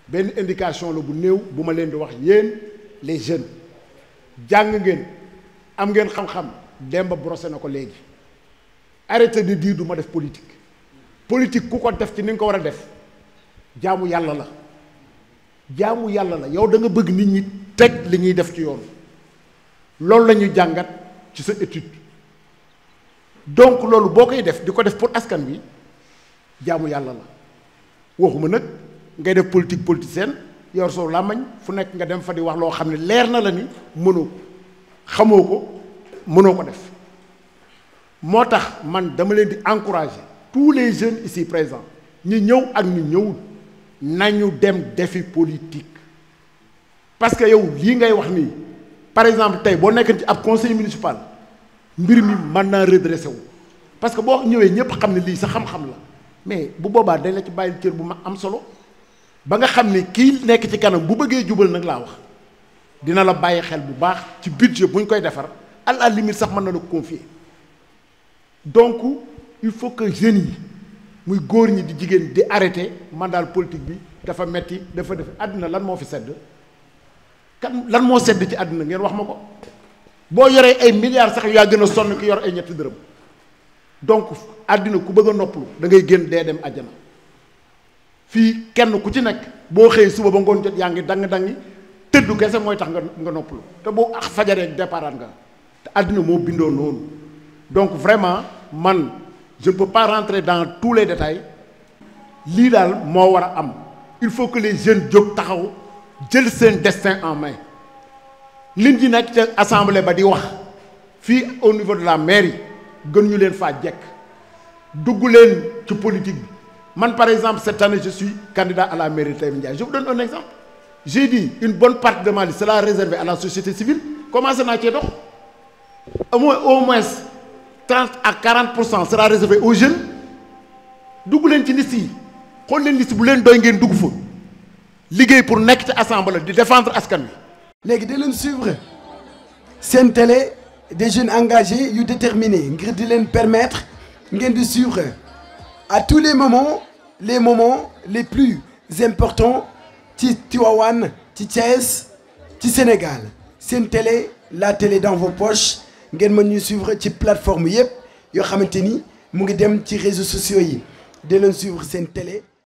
benn indication la bu néew bu ma leen di wax yéen les jeunes jàng ngeen am ngeen xam-xam Demba brossé na ko léegi arrêtez de dire du ma def politique politique ku ko def ci ni nga ko war a def jaamu yàlla la jaamu yàlla la yow da nga bëgg nit ñi teg li ñuy def ci yoon loolu la ñuy jàngat ci sa étude donc loolu boo koy def di ko def pour askan wi jaamu yàlla la waxuma nag ngay def politique politicienne yor soo làmmañ fu nekk nga dem fa di wax loo xam ne leer na la ni mënoo ko xamoo ko mënoo ko def moo tax man dama leen di encourager tous les jeunes ici présents ñi ñëw ak ñi ñëwul nañu dem defi politique parce que yow lii ngay wax nii par exemple tey boo nekkee ci ab conseil municipal mbir mi mën naa redressé wu parce que boo ñëwee ñëpp xam ne lii sa xam-xam la mais bu boobaa dañ la ci bàyyil cër bu ma am solo ba nga xam ne kii nekk ci kanam bu bëggee jubal nag laa wax dina la bàyyi xel bu baax ci budget bu ñu koy defar à la limite sax mën na la ko confier donc il faut que jeunes yi muy góor ñi di jigéen di arrêter man daal politique bi dafa metti dafa def àddina lan moo fi sedd kan lan moo sedd ci àddina ngeen wax ma ko boo yoree ay milliards sax yaa gën a sonn ki yor ay ñetti dërëm donc àddina ku bëgg a noppalu da ngay génn dee dem àjjana fii kenn ku ci nekk boo xëyee suba ba ngoon jot yaa ngi dang-dangi tëddu kese mooy tax nga nga noppalu te boo ak fajaree départ nga te àddina moo bindoo noonu donc vraiment man je ne peux pas rentrer dans tous les détails lii daal moo war a am il faut que les jeunes jóg taxaw jël seen destin en main nit ñi nekk ca assemblée ba di wax fii au niveau de la mairie gën ñu leen faa jekk dugg leen ci politique bi man par exemple cette année je suis candidat à la mairie de Taïba Ndiaye je vous donne un exemple j'ai dit une bonne partie de ma liste sera réservée à la société civile commencé naa cee dox au moins au moins trente à quarante pour cent sera réservé aux jeunes dugg leen ci liste yi xool leen liste bu leen doy ngeen dugg fa liggéey pour nekk ci assemblée di défendre askan wi. léegi di leen suivre seen télé des jeunes engagés yu déterminés ngir di leen permettre ngeen di suivre à tous les moments les moments les plus importants ci Tivaouane ci Thiès ci Sénégal seen télé la télé dans vos poches ngeen mën ñu suivre ci plateforme yëpp yoo xamante ni mu ngi dem ci réseaux sociaux yi di leen suivre seen télé